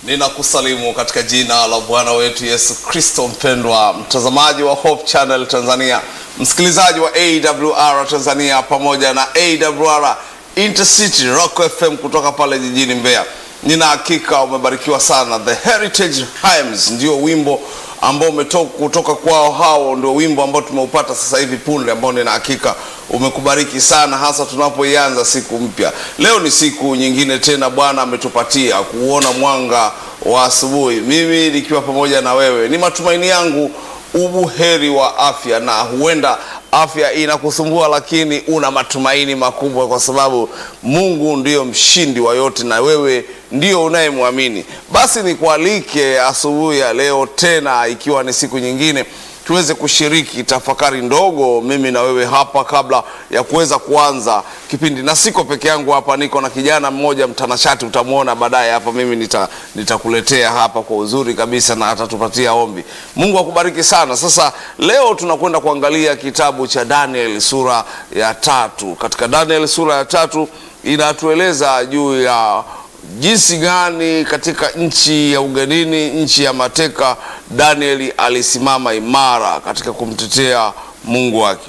Ninakusalimu katika jina la Bwana wetu Yesu Kristo. Mpendwa mtazamaji wa Hope Channel Tanzania, msikilizaji wa AWR Tanzania pamoja na AWR Intercity Rock FM kutoka pale jijini Mbeya, nina hakika umebarikiwa sana. The Heritage Hymns ndio wimbo ambao umetoka kutoka kwao, hao ndio wimbo ambao tumeupata sasa hivi punde, ambao nina hakika umekubariki sana, hasa tunapoianza siku mpya. Leo ni siku nyingine tena Bwana ametupatia kuona mwanga wa asubuhi, mimi nikiwa pamoja na wewe. Ni matumaini yangu ubuheri wa afya, na huenda afya inakusumbua, lakini una matumaini makubwa, kwa sababu Mungu ndiyo mshindi wa yote na wewe ndio unayemwamini. Basi nikualike asubuhi ya leo tena, ikiwa ni siku nyingine tuweze kushiriki tafakari ndogo, mimi na wewe hapa, kabla ya kuweza kuanza kipindi. Na siko peke yangu hapa, niko na kijana mmoja mtanashati, utamwona baadaye hapa. Mimi nita nitakuletea hapa kwa uzuri kabisa, na atatupatia ombi. Mungu akubariki sana. Sasa leo tunakwenda kuangalia kitabu cha Daniel sura ya tatu. Katika Daniel sura ya tatu inatueleza juu ya jinsi gani katika nchi ya ugenini, nchi ya mateka, Danieli alisimama imara katika kumtetea Mungu wake.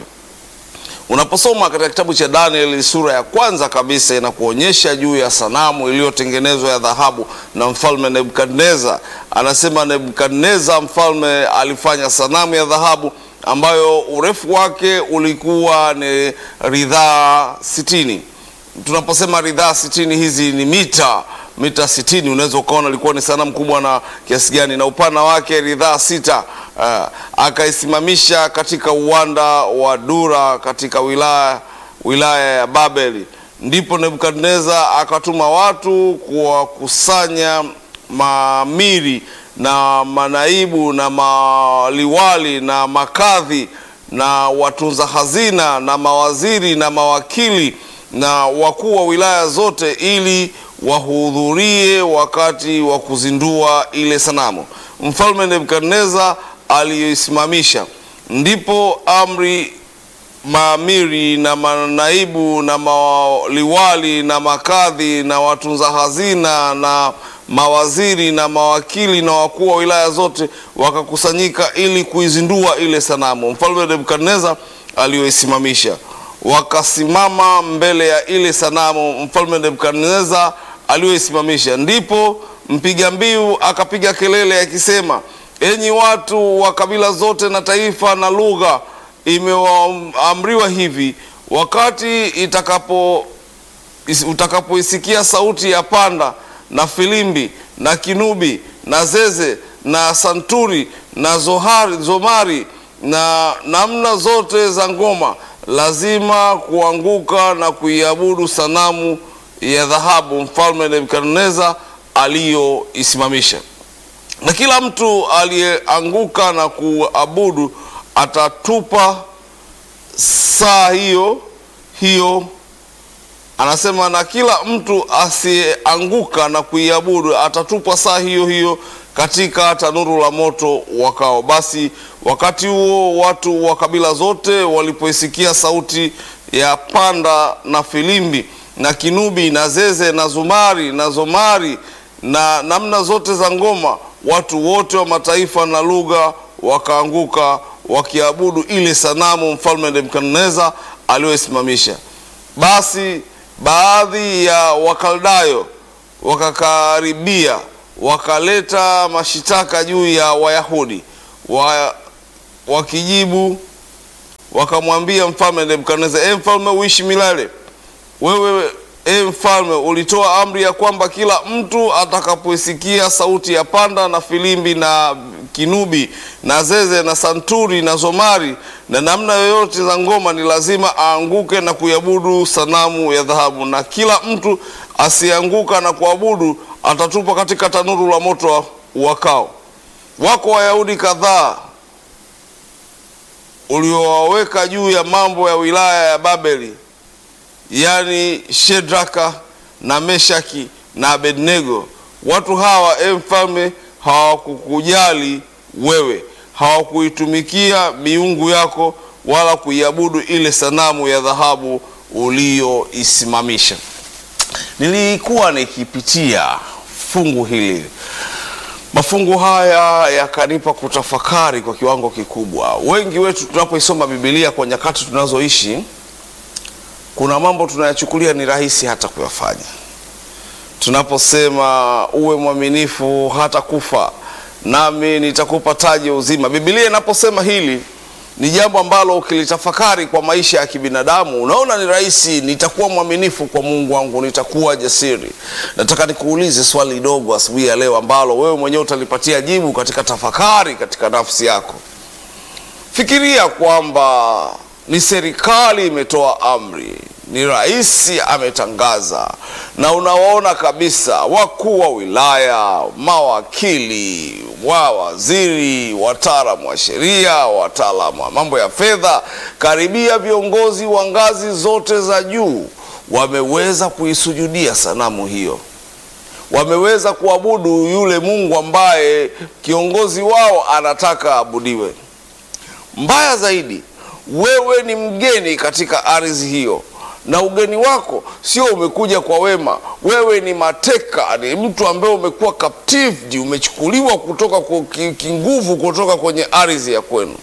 Unaposoma katika kitabu cha Danieli sura ya kwanza kabisa, inakuonyesha juu ya sanamu iliyotengenezwa ya dhahabu na mfalme Nebukadneza. Anasema Nebukadneza mfalme alifanya sanamu ya dhahabu ambayo urefu wake ulikuwa ni ridhaa sitini tunaposema ridhaa sitini hizi ni mita mita sitini unaweza ukaona ilikuwa ni sanamu kubwa na kiasi gani, na upana wake ridhaa sita. Uh, akaisimamisha katika uwanda wa Dura katika wilaya wilaya ya Babeli. Ndipo Nebukadneza akatuma watu kuwakusanya maamiri na manaibu na maliwali na makadhi na watunza hazina na mawaziri na mawakili na wakuu wa wilaya zote ili wahudhurie wakati wa kuzindua ile sanamu mfalme Nebukadneza aliyoisimamisha. Ndipo amri maamiri na manaibu na maliwali na makadhi na watunza hazina na mawaziri na mawakili na wakuu wa wilaya zote wakakusanyika ili kuizindua ile sanamu mfalme Nebukadneza aliyoisimamisha wakasimama mbele ya ile sanamu mfalme Nebukadneza aliyoisimamisha. Ndipo mpiga mbiu akapiga kelele akisema, enyi watu wa kabila zote na taifa na lugha, imewaamriwa hivi, wakati itakapo utakapoisikia sauti ya panda na filimbi na kinubi na zeze na santuri na zohari, zomari na namna zote za ngoma lazima kuanguka na kuiabudu sanamu ya dhahabu mfalme Nebukadneza aliyoisimamisha. Na kila mtu aliyeanguka na kuabudu atatupa saa hiyo hiyo. Anasema, na kila mtu asiyeanguka na kuiabudu atatupa saa hiyo hiyo katika tanuru la moto wakao. Basi wakati huo watu wa kabila zote walipoisikia sauti ya panda na filimbi na kinubi na zeze na zumari na zomari na namna zote za ngoma, watu wote wa mataifa na lugha wakaanguka wakiabudu ile sanamu mfalme Nebukadneza aliyoisimamisha. Basi baadhi ya Wakaldayo wakakaribia wakaleta mashitaka juu ya Wayahudi wa, wakijibu wakamwambia mfalme Nebukadneza, e mfalme uishi milele. Wewe e mfalme, ulitoa amri ya kwamba kila mtu atakapoisikia sauti ya panda na filimbi na kinubi na zeze na santuri na zomari na namna yoyote za ngoma ni lazima aanguke na kuiabudu sanamu ya dhahabu, na kila mtu asianguka na kuabudu atatupa katika tanuru la moto wakao. Wako Wayahudi kadhaa uliowaweka juu ya mambo ya wilaya ya Babeli, yaani Shedraka na Meshaki na Abednego. Watu hawa e mfalme, hawakukujali wewe, hawakuitumikia miungu yako wala kuiabudu ile sanamu ya dhahabu uliyoisimamisha. Nilikuwa nikipitia fungu hili. Mafungu haya yakanipa kutafakari kwa kiwango kikubwa. Wengi wetu tunapoisoma Biblia kwa nyakati tunazoishi, kuna mambo tunayachukulia ni rahisi hata kuyafanya. Tunaposema uwe mwaminifu hata kufa, nami nitakupa taji ya uzima. Biblia inaposema hili ni jambo ambalo ukilitafakari kwa maisha ya kibinadamu unaona ni rahisi. Nitakuwa mwaminifu kwa Mungu wangu, nitakuwa jasiri. Nataka nikuulize swali dogo asubuhi ya leo ambalo wewe mwenyewe utalipatia jibu katika tafakari katika nafsi yako. Fikiria kwamba ni serikali imetoa amri, ni rais ametangaza, na unawaona kabisa wakuu wa wilaya, mawakili, wa waziri, wataalamu wa sheria, wataalamu wa mambo ya fedha, karibia viongozi wa ngazi zote za juu wameweza kuisujudia sanamu hiyo, wameweza kuabudu yule Mungu ambaye kiongozi wao anataka abudiwe. Mbaya zaidi, wewe ni mgeni katika ardhi hiyo, na ugeni wako sio umekuja kwa wema. Wewe ni mateka, ni mtu ambaye umekuwa captive, umechukuliwa kutoka kwa kinguvu kutoka kwenye ardhi ya kwenu.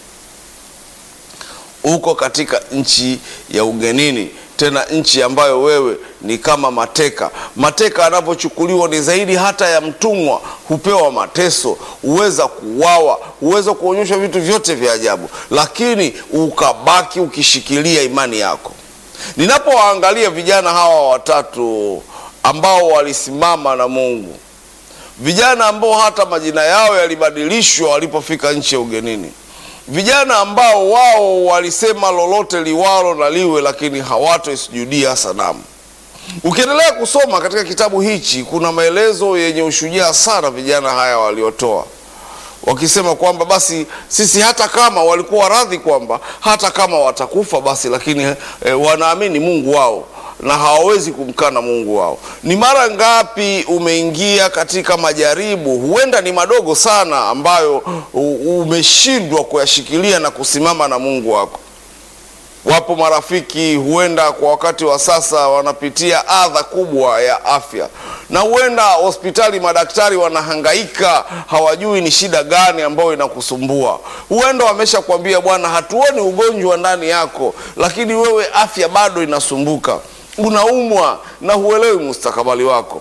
Uko katika nchi ya ugenini, tena nchi ambayo wewe ni kama mateka. Mateka anapochukuliwa ni zaidi hata ya mtumwa, hupewa mateso, huweza kuuawa, huweza kuonyeshwa vitu vyote vya ajabu, lakini ukabaki ukishikilia imani yako. Ninapowaangalia vijana hawa watatu ambao walisimama na Mungu, vijana ambao hata majina yao yalibadilishwa walipofika nchi ya ugenini, vijana ambao wao walisema lolote liwalo na liwe, lakini hawatoisujudia sanamu. Ukiendelea kusoma katika kitabu hichi, kuna maelezo yenye ushujaa sana vijana haya waliotoa wakisema kwamba basi sisi hata kama walikuwa radhi kwamba hata kama watakufa basi, lakini e, wanaamini Mungu wao na hawawezi kumkana Mungu wao. Ni mara ngapi umeingia katika majaribu, huenda ni madogo sana, ambayo umeshindwa kuyashikilia na kusimama na Mungu wako? Wapo marafiki huenda kwa wakati wa sasa wanapitia adha kubwa ya afya, na huenda hospitali madaktari wanahangaika, hawajui ni shida gani ambayo inakusumbua. Huenda wamesha kuambia bwana, hatuoni ugonjwa ndani yako, lakini wewe afya bado inasumbuka, unaumwa na huelewi mustakabali wako.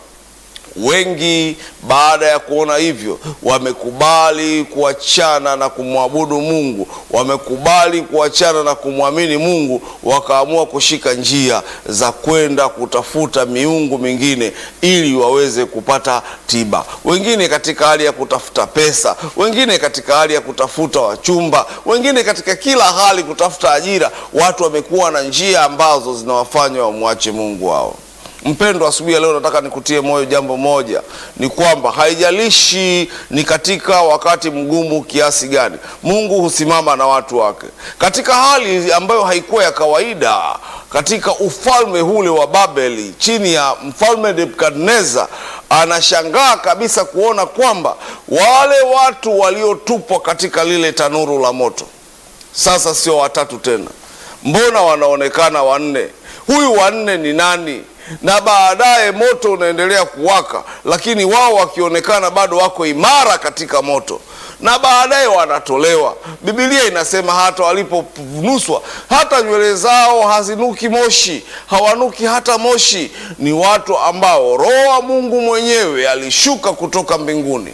Wengi baada ya kuona hivyo wamekubali kuachana na kumwabudu Mungu, wamekubali kuachana na kumwamini Mungu, wakaamua kushika njia za kwenda kutafuta miungu mingine ili waweze kupata tiba. Wengine katika hali ya kutafuta pesa, wengine katika hali ya kutafuta wachumba, wengine katika kila hali kutafuta ajira. Watu wamekuwa na njia ambazo zinawafanya wamwache Mungu wao. Mpendwa, asubuhi ya leo nataka nikutie moyo jambo moja, ni kwamba haijalishi ni katika wakati mgumu kiasi gani, Mungu husimama na watu wake katika hali ambayo haikuwa ya kawaida. Katika ufalme ule wa Babeli chini ya mfalme Nebukadneza, anashangaa kabisa kuona kwamba wale watu waliotupwa katika lile tanuru la moto sasa sio watatu tena, mbona wanaonekana wanne? Huyu wanne ni nani? na baadaye moto unaendelea kuwaka, lakini wao wakionekana bado wako imara katika moto, na baadaye wanatolewa. Biblia inasema hata waliponuswa, hata nywele zao hazinuki moshi, hawanuki hata moshi. Ni watu ambao Roho wa Mungu mwenyewe alishuka kutoka mbinguni,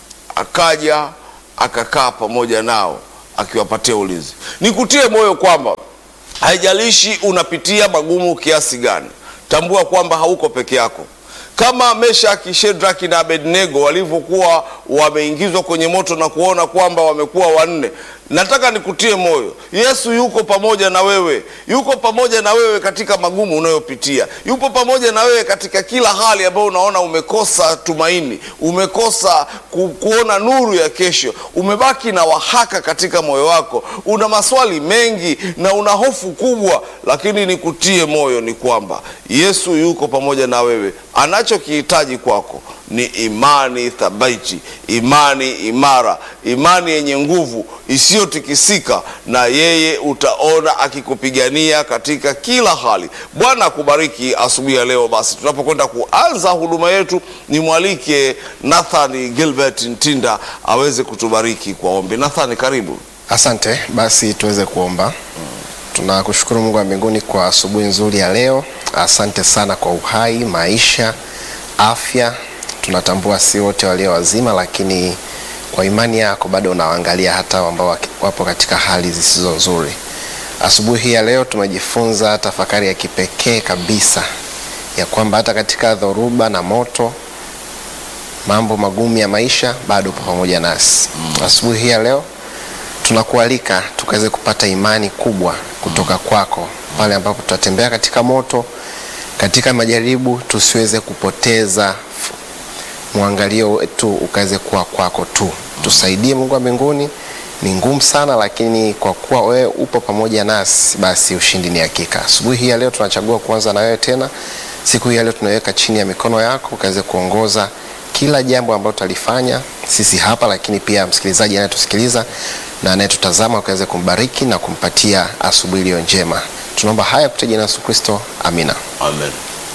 akaja akakaa pamoja nao, akiwapatia ulinzi. Nikutie moyo kwamba haijalishi unapitia magumu kiasi gani Tambua kwamba hauko peke yako. Kama Meshaki, Shedraki na Abednego walivyokuwa wameingizwa kwenye moto na kuona kwamba wamekuwa wanne, nataka nikutie moyo, Yesu yuko pamoja na wewe, yuko pamoja na wewe katika magumu unayopitia, yupo pamoja na wewe katika kila hali ambayo unaona umekosa tumaini, umekosa ku, kuona nuru ya kesho, umebaki na wahaka katika moyo wako, una maswali mengi na una hofu kubwa, lakini nikutie moyo ni kwamba Yesu yuko pamoja na wewe anachokihitaji kwako ni imani thabiti, imani imara, imani yenye nguvu isiyotikisika, na yeye utaona akikupigania katika kila hali. Bwana akubariki asubuhi ya leo. Basi tunapokwenda kuanza huduma yetu, nimwalike Nathan Gilbert Ntinda aweze kutubariki kwa ombi. Nathan, karibu. Asante, basi tuweze kuomba. Tunakushukuru Mungu wa mbinguni kwa asubuhi nzuri ya leo. Asante sana kwa uhai, maisha, afya. Tunatambua si wote walio wazima, lakini kwa imani yako bado unawaangalia hata ambao wapo katika hali zisizo nzuri. Asubuhi hii ya leo tumejifunza tafakari ya kipekee kabisa ya kwamba hata katika dhoruba na moto, mambo magumu ya maisha, bado upo pamoja nasi. Asubuhi hii ya leo tunakualika tukaweze kupata imani kubwa kutoka kwako pale ambapo tutatembea katika moto, katika majaribu, tusiweze kupoteza mwangalio wetu ukaweze kuwa kwako tu. Tusaidie Mungu wa mbinguni. Ni ngumu sana, lakini kwa kuwa wewe upo pamoja nasi, basi ushindi ni hakika. Asubuhi hii ya leo tunachagua kuanza na wewe tena. Siku hii ya leo tunaiweka chini ya mikono yako, ukaweze kuongoza kila jambo ambalo tutalifanya sisi hapa, lakini pia msikilizaji anayetusikiliza na anayetutazama ukaweze kumbariki na kumpatia asubuhi iliyo njema. Tunaomba haya kupitia jina la Yesu Kristo, amina. Amen.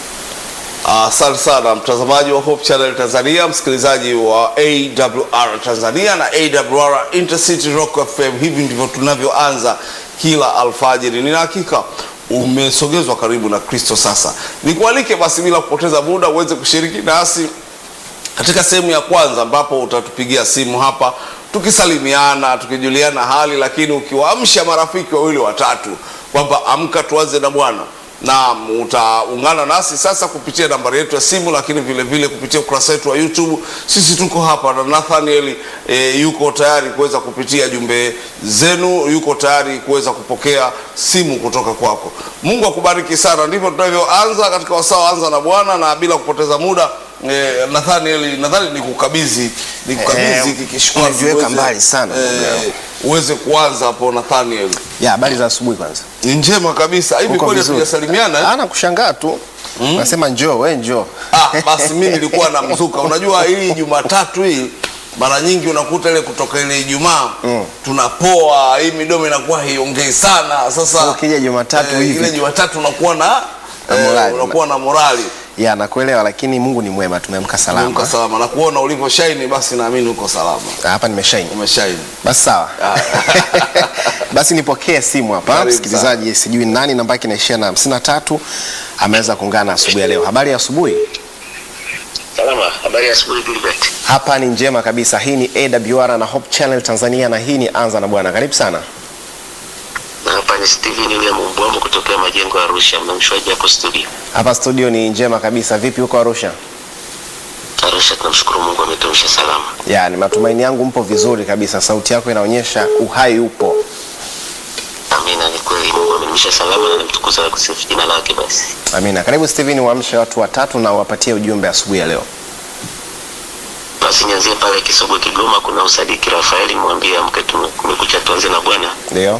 Asante sana mtazamaji wa Hope Channel Tanzania, msikilizaji wa AWR Tanzania na AWR Intercity Rock FM. Hivi ndivyo tunavyoanza kila alfajiri. Nina hakika umesogezwa karibu na Kristo. Sasa nikualike basi, bila kupoteza muda, uweze kushiriki nasi katika sehemu ya kwanza, ambapo utatupigia simu hapa tukisalimiana, tukijuliana hali, lakini ukiwaamsha marafiki wawili watatu kwamba amka, tuanze na Bwana na utaungana nasi sasa kupitia nambari yetu ya simu, lakini vile vile kupitia ukurasa wetu wa YouTube. Sisi tuko hapa na Nathaniel e, yuko tayari kuweza kupitia jumbe zenu, yuko tayari kuweza kupokea simu kutoka kwako. Mungu akubariki sana. Ndivyo tunavyoanza katika wasaa anza na Bwana, na bila kupoteza muda e, Nathaniel, nadhani nikukabidhi nikukabidhi Eh, hiki kishikwazi umejiweka uweze, mbali sana, ndugu eh, yangu. uweze kuanza hapo Nathaniel. Ya habari za asubuhi kwanza. Ni njema kabisa. Hivi Uko kweli vizuri? hatujasalimiana? eh? Ana kushangaa tu. Nasema njoo, we njoo. Ah, basi mimi nilikuwa na mzuka. Unajua hii Jumatatu hii mara nyingi unakuta ile kutoka ile Ijumaa tunapoa, hii midomo inakuwa haiongei sana. Sasa Ukija Jumatatu eh, hivi. ile Jumatatu unakuwa na, Na eh, morali. unakuwa na morali Ya nakuelewa, lakini Mungu ni mwema, tumeamka uko salama. salama na kuona ulivyo shaini, basi naamini uko salama, Hapa nimeshaini. umeshaini. Basi sawa. Basi nipokee simu hapa. Karibu Msikilizaji, sijui nani namba yake inaishia na hamsini na tatu ameweza kuungana asubuhi ya leo. Habari ya asubuhi? Salama, habari ya asubuhi Gilbert. Hapa ni njema kabisa. Hii ni AWR na Hope Channel Tanzania na hii ni Anza na Bwana. Karibu sana. Na hapa ni Steven William Mbwambo kutokea majengo ya Arusha, mnamshuaji hapo studio. Hapa studio ni njema kabisa. Vipi huko Arusha? Arusha tunamshukuru Mungu ametuamsha salama. Ya, ni matumaini yangu mpo vizuri kabisa. Sauti yako inaonyesha uhai upo. Amina, ni kweli Mungu ameniamsha salama na namtukuza na kusifu jina lake basi. Amina. Karibu Steven, waamshe watu watatu na uwapatie ujumbe asubuhi ya leo. Basi nianzie pale Kisogwe Kigoma, kuna Usadiki Rafaeli, mwambie amke, tume- kumekucha, tuanze na Bwana. Ndio.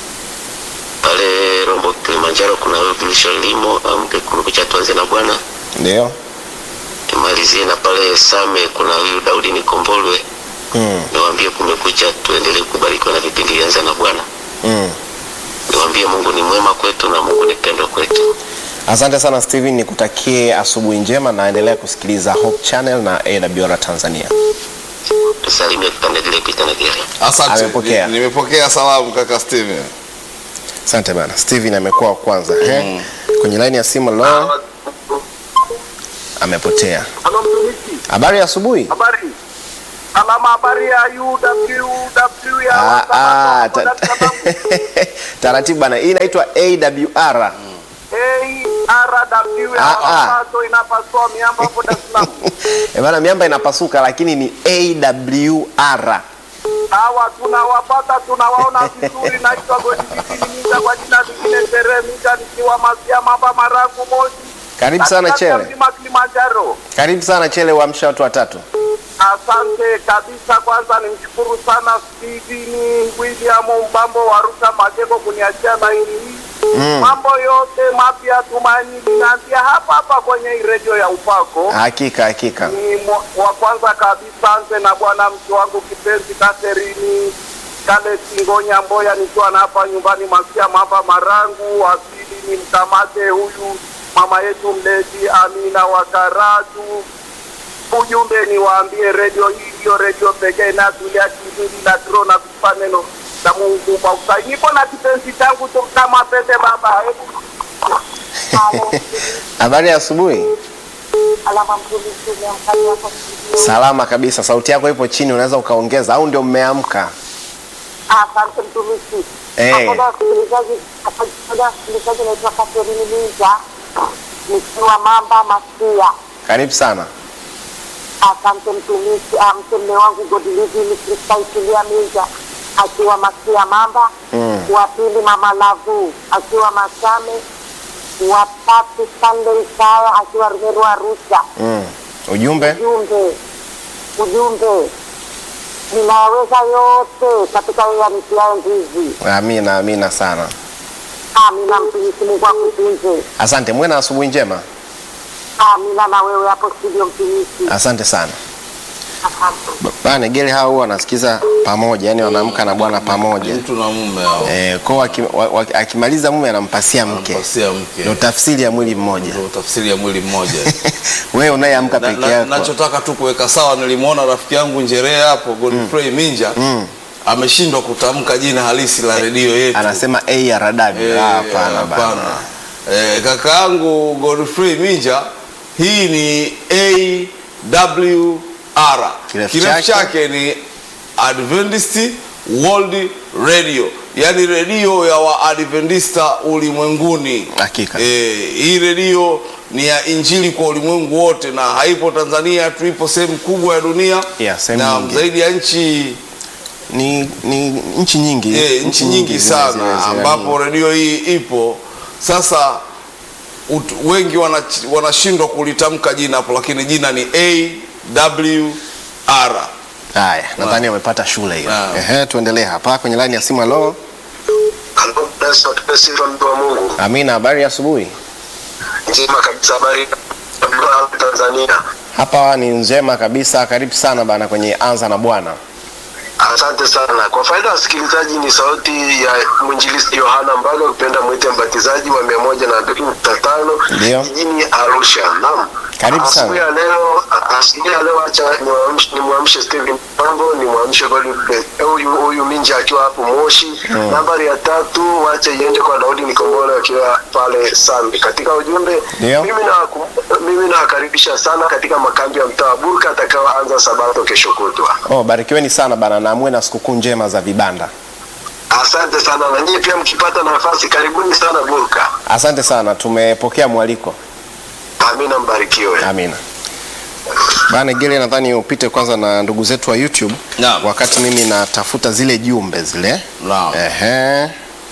Pale Rombo Kilimanjaro kuna wewe Bilisho Limo, amke, kumekucha, tuanze na Bwana. Ndio. Nimalizie na pale Same kuna huyu Daudi Nikombolwe, Mm. niwaambie kumekucha, tuendelee kubarikiwa na vipindi vyanza na Bwana. Mm. Niwaambie Mungu ni mwema kwetu na Mungu ni pendo kwetu. Asante sana Steven, nikutakie asubuhi njema na endelea kusikiliza Hope Channel na AWR Tanzania. Tusalimie kipande kile pita na gere. Asante. Amepokea. Ni- Nimepokea salamu kaka Steven. Asante bana. Steven amekuwa wa kwanza. Mm. Kwenye line ya simu leo amepotea. Halo mtumishi, Habari ya asubuhi? habari salama. Habari ya UWW ya Ah, ah, Wasabato, ta- Dar es Salaam. Taratibu bana. Hii inaitwa AWR. ARW ya Ah, ah. Wasabato inapasua miamba hapo Dar es Salaam. Eh bana, miamba inapasuka lakini ni AWR. Hawa tunawapata tunawaona vizuri. Naitwa Godibidi Mita kwa jina lingine Teremita, nikiwa Masia Mamba Marangu Moshi. Karibu sana katikati ya Chele. mlima Kilimanjaro. Karibu sana Chele, uamsha watu watatu. Asante kabisa. Kwanza nimshukuru sana Steven William Mbambo wa Arusha Majengo kuniachia laini hii. mambo yote mapya tumaini linaanzia hapa hapa kwenye hii redio ya upako Hakika hakika. ni mo- wa kwanza kabisa anze na bwana mke wangu kipenzi Katerini kale Singonya Mboya, nikiwa na hapa nyumbani Masia Mamba Marangu. Wa pili ni mkamate huyu mama yetu mlezi Amina wa Karatu. Ujumbe ni waambie redio hii ndiyo redio pekee inazulia kizuri na kiro na kutupa neno la Mungu kwa usahihi. Nipo na kipenzi changu tu kama pete baba, hebu Habari ya asubuhi. alama mtumishi umeamkaje hapo studio? Salama kabisa. Sauti yako ipo chini, unaweza ukaongeza au ndio mmeamka? Asante mtumishi. Eh. Pamoja na wasikilizaji, pamoja na wasikilizaji, naitwa Catherine Minja nikiwa Mamba Masia. Karibu sana. Asante mtumishi. Ah, mtemme wangu Godilivi ni Kristaitilia Minja akiwa Masia Mamba. Mm. Wa pili mama Lavu akiwa Masame. Wa tatu Sunday Isaya akiwa Rumeru Arusha. Mm. Ujumbe? ujumbe ujumbe ninaweza yote katika yeye anitiaye nguvu. Amina, amina sana. Amina, mtumishi Mungu akutunze. Asante, muwe na asubuhi njema. Amina na wewe hapo studio, mtumishi. Asante sana. Asante. Bana gele hao huwa wanasikiza pamoja, yani wanaamka na bwana pamoja. mtu na mume hao Eh, kwa waki, wa, wa, akimaliza mume anampasia mke. mpasia mke Ndio tafsiri ya mwili mmoja. ndio tafsiri ya mwili mmoja Wewe unayeamka Na- peke na- yako. nachotaka tu kuweka sawa nilimwona rafiki yangu njerea hapo Godfrey Minja Mm. ameshindwa kutamka jina halisi la redio yetu Anasema A ya radabi. Eh, Ah, Hapana hapana. bana. Eh, kaka yangu Godfrey Minja hii ni AWR Kirefu kirefu chake? chake ni Adventist World Radio yaani redio ya Waadventista ulimwenguni Hakika. Eh, hii redio ni ya injili kwa ulimwengu wote na haipo Tanzania tu, ipo sehemu kubwa ya dunia Yeah, sehemu na nyingi. zaidi ya nchi Ni, ni nchi nyingi. eh, nchi nyingi zime- zime- sana zime- ambapo redio hii ipo sasa. Ut, wengi wanach- wanashindwa kulitamka jina hapo, lakini jina ni AWR. Haya, nadhani wamepata shule hiyo. Naam. Ehe, tuendelee hapa kwenye line ya simu. Halo. Halo, Yesu atupe sifa mtu wa Mungu. Amina, habari ya asubuhi. Njema kabisa, habari ya Tanzania. Hapa ni njema kabisa. Karibu sana bana kwenye Anza na Bwana. Asante sana. Kwa faida ya wasikilizaji, ni sauti ya mwinjilisti Yohana Mbaga, ukipenda mwite mbatizaji wa mia moja na mbili nukta tano Ndio. jijini Arusha. Naam, Karibu sana. Asubuhi ya leo, asubuhi ya leo, acha nimwamshe nimwamshe Steven Mambo, nimwamshe Godfrey huyu huyu Minja akiwa hapo Moshi. Nambari ya tatu, wacha iende kwa Daudi Nikombole akiwa pale Sambi. Katika ujumbe, Ndio. mimi na mimi nawakaribisha sana katika makambi ya mtaa wa Burka atakaoanza Sabato kesho kutwa. Oh, barikiweni sana bana na muwe na sikukuu njema za vibanda. Asante sana na nyie pia mkipata nafasi karibuni sana Burka. Asante sana, tumepokea mwaliko. Amina, mbarikiwe. Amina. Bana Gele, nadhani upite kwanza na ndugu zetu wa YouTube Naam. wakati mimi natafuta zile jumbe zile. Naam. Ehe.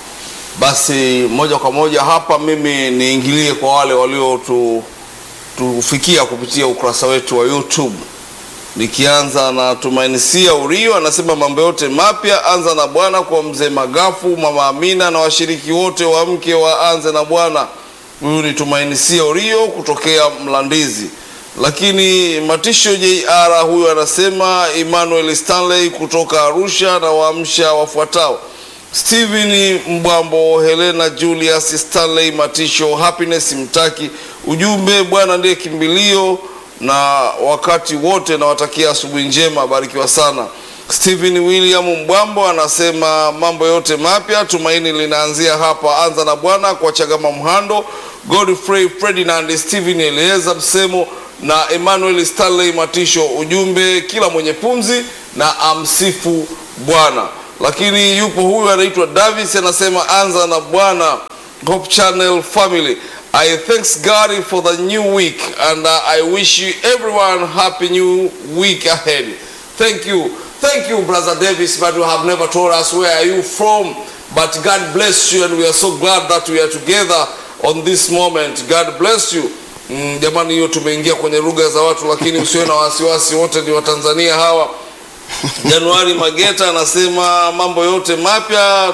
Basi moja kwa moja hapa mimi niingilie kwa wale walio tufikia kupitia ukurasa wetu wa YouTube, nikianza na Tumaini Sia Urio anasema mambo yote mapya, anza na Bwana kwa mzee Magafu, mama Amina na washiriki wote wa mke wa anze na Bwana. Huyu ni Tumaini Sia Urio kutokea Mlandizi. Lakini Matisho JR huyu anasema Emmanuel Stanley kutoka Arusha na waamsha wafuatao Steven Mbwambo, Helena Julius, Stanley Matisho, Happiness Mtaki. Ujumbe, Bwana ndiye kimbilio na wakati wote, nawatakia asubuhi njema, barikiwa sana. Stephen William Mbwambo anasema mambo yote mapya, tumaini linaanzia hapa. Anza na Bwana kwa Chagama Mhando, Godfrey Ferdinand, Stephen Elieza Msemo na Emmanuel Stanley Matisho. Ujumbe, kila mwenye pumzi na amsifu Bwana lakini yupo huyu anaitwa Davis anasema anza na Bwana Hope Channel family I thanks God for the new week and uh, I wish you everyone happy new week ahead thank you thank you brother Davis but you have never told us where are you from but God bless you and we are so glad that we are together on this moment God bless you mm, jamani hiyo tumeingia kwenye lugha za watu lakini usiwe na wasiwasi wote ni Watanzania hawa Januari Mageta anasema mambo yote mapya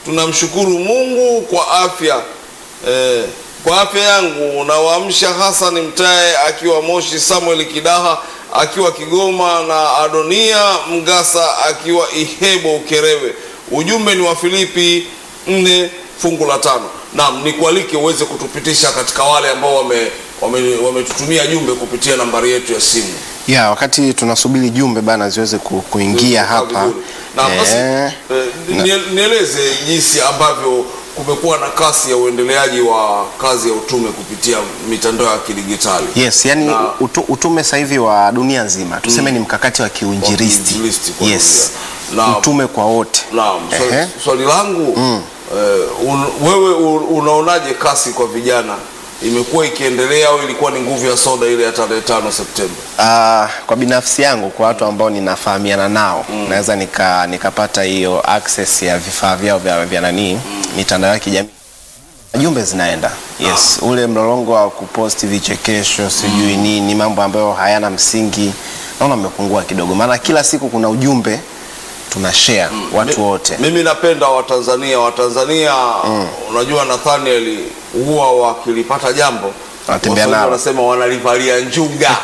tunamshukuru Mungu kwa afya eh, kwa afya yangu. Nawaamsha Hassan Mtae akiwa Moshi, Samuel Kidaha akiwa Kigoma na Adonia Mgasa akiwa Ihebo Ukerewe. Ujumbe ni wa Filipi nne fungu la tano. Naam, nikualike uweze kutupitisha katika wale ambao wame wame- wametutumia jumbe kupitia nambari yetu ya simu. ya wakati tunasubiri jumbe bana ziweze ku, kuingia hapa Vizuri. Na basi Eh, eh, nie- nieleze jinsi ambavyo kumekuwa na kasi ya uendeleaji wa kazi ya utume kupitia mitandao ya kidigitali. yes yani Na- utu, utume sasa hivi wa dunia nzima tuseme ni mkakati wa kiuinjilisti kiuinjilisti kwa yes dunia. Na- utume kwa wote Naam, swali, Ehe. swali langu eh, un, wewe un, unaonaje kasi kwa vijana imekuwa ikiendelea au ilikuwa ni nguvu ya soda ile ya tarehe tano Septemba? Ah, kwa binafsi yangu kwa watu ambao ninafahamiana nao naweza nika nikapata hiyo access ya vifaa vyao vya, vya nanii mitandao ya kijamii jumbe zinaenda yes ule mlolongo wa kuposti vichekesho sijui nini mambo ambayo hayana msingi naona umepungua kidogo maana kila siku kuna ujumbe tuna share watu Mi- wote Mimi napenda Watanzania. Watanzania unajua, Nathaniel huwa wakilipata jambo Wanatembea Waswahili nalo. wanasema wanalivalia njuga.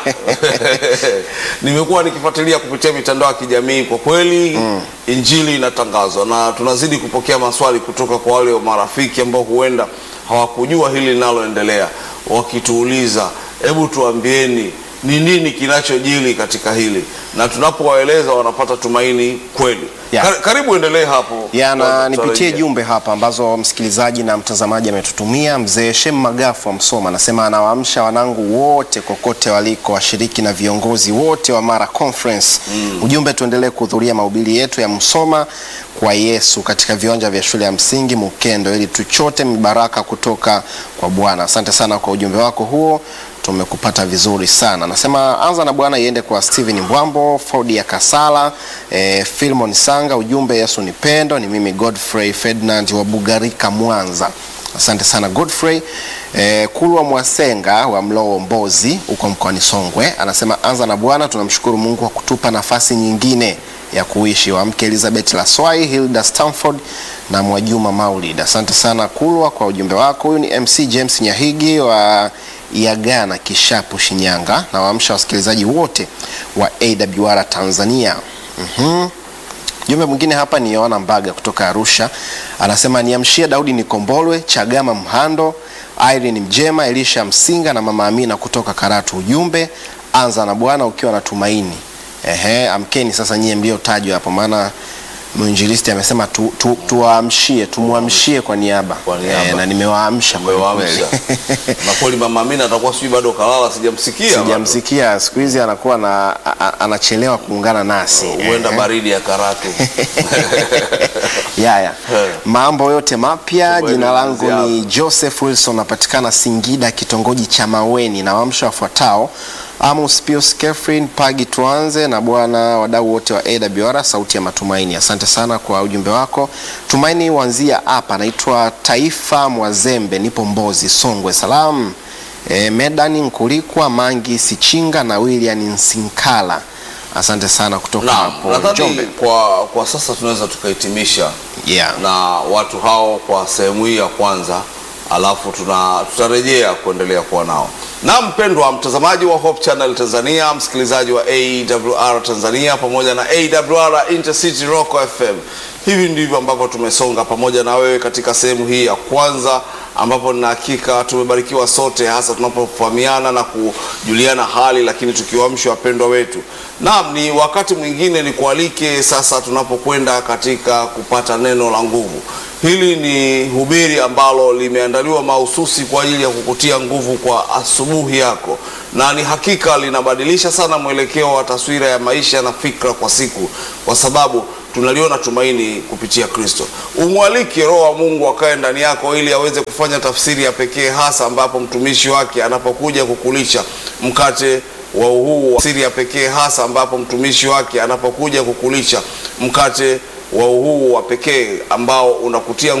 Nimekuwa nikifuatilia kupitia mitandao ya kijamii, kwa kweli injili inatangazwa na tunazidi kupokea maswali kutoka kwa wale marafiki ambao huenda hawakujua hili linaloendelea, wakituuliza hebu tuambieni ni nini kinachojili katika hili, na tunapowaeleza wanapata tumaini kweli. Yeah. Kar- Karibu endelee hapo. yana Tuta- nipitie tutarejea. jumbe hapa ambazo msikilizaji na mtazamaji ametutumia. Mzee Shem Magafu wa Msoma anasema anawaamsha wanangu wote kokote waliko, washiriki na viongozi wote wa Mara Conference. Ujumbe, tuendelee kuhudhuria mahubiri yetu ya Msoma kwa Yesu katika viwanja vya shule ya msingi Mukendo ili tuchote mibaraka kutoka kwa Bwana. Asante sana kwa ujumbe wako huo tumekupata vizuri sana. Nasema anza na Bwana iende kwa Steven Mbwambo, Ford ya Kasala, eh, Filmon Sanga. Ujumbe Yesu ni pendo. Ni mimi Godfrey Ferdinand wa Bugarika, Mwanza. Asante sana Godfrey. Eh, Kulwa Mwasenga wa Mlowo Mbozi huko mkoani Songwe anasema anza na Bwana, tunamshukuru Mungu kwa kutupa nafasi nyingine ya kuishi. Wamke Elizabeth Laswai, Hilda Stamford na Mwajuma Maulid. Asante sana Kulwa kwa ujumbe wako. Huyu ni MC James Nyahigi wa Iagana Kishapu Shinyanga, na waamsha wasikilizaji wote wa AWR Tanzania. Mhm. Jumbe mwingine hapa ni Yohana Mbaga kutoka Arusha, anasema niamshie Daudi Nikombolwe, Chagama Mhando, Irene Mjema, Elisha Msinga na Mama Amina kutoka Karatu. Ujumbe anza na Bwana ukiwa na tumaini. Ehe, amkeni sasa nyie mliotajwa hapo, maana mwinjilisti amesema tu, tu, tuwaamshie tumwamshie kwa niaba, Kwa niaba. Eh, na nimewaamsha kwa Umewaamsha. kweli. na kweli mama Amina atakuwa sijui bado kalala, sijamsikia bado. Sijamsikia siku hizi anakuwa na, a- a- anachelewa kuungana nasi huenda Eh. baridi ya Karatu. Yaya, Eh. mambo yote mapya. Mambo Jina yote langu mazuri ni Joseph Wilson, napatikana Singida, kitongoji cha Maweni, na wamsha wafuatao Amos Pius Kefrin Pagi, tuanze na bwana wadau wote wa AWR sauti ya matumaini. Asante sana kwa ujumbe wako. Tumaini wanzia hapa, naitwa Taifa Mwazembe, nipo Mbozi, Songwe. Salamu e, Medani Nkulikwa, Mangi Sichinga na William Nsinkala. Asante sana kutoka Naam, hapo nadhani Njombe. kwa, kwa sasa tunaweza tukahitimisha Yeah. na watu hao kwa sehemu hii ya kwanza, alafu tuna tutarejea kuendelea kuwa nao. Na mpendwa mtazamaji wa Hope Channel Tanzania, msikilizaji wa AWR Tanzania pamoja na AWR Intercity Rock FM, hivi ndivyo ambavyo tumesonga pamoja na wewe katika sehemu hii ya kwanza, ambapo nina hakika tumebarikiwa sote, hasa tunapofahamiana na kujuliana hali, lakini tukiwaamsha wapendwa wetu. Naam, ni wakati mwingine ni kualike sasa, tunapokwenda katika kupata neno la nguvu. Hili ni hubiri ambalo limeandaliwa mahususi kwa ajili ya kukutia nguvu kwa asubuhi yako, na ni hakika linabadilisha sana mwelekeo wa taswira ya maisha na fikra kwa siku, kwa sababu tunaliona tumaini kupitia Kristo. Umwalike Roho wa Mungu akae ndani yako ili aweze kufanya tafsiri ya pekee, hasa ambapo mtumishi wake anapokuja kukulisha mkate wa huu wa siri ya pekee, hasa ambapo mtumishi wake anapokuja kukulisha mkate wa huu wa pekee ambao unakutia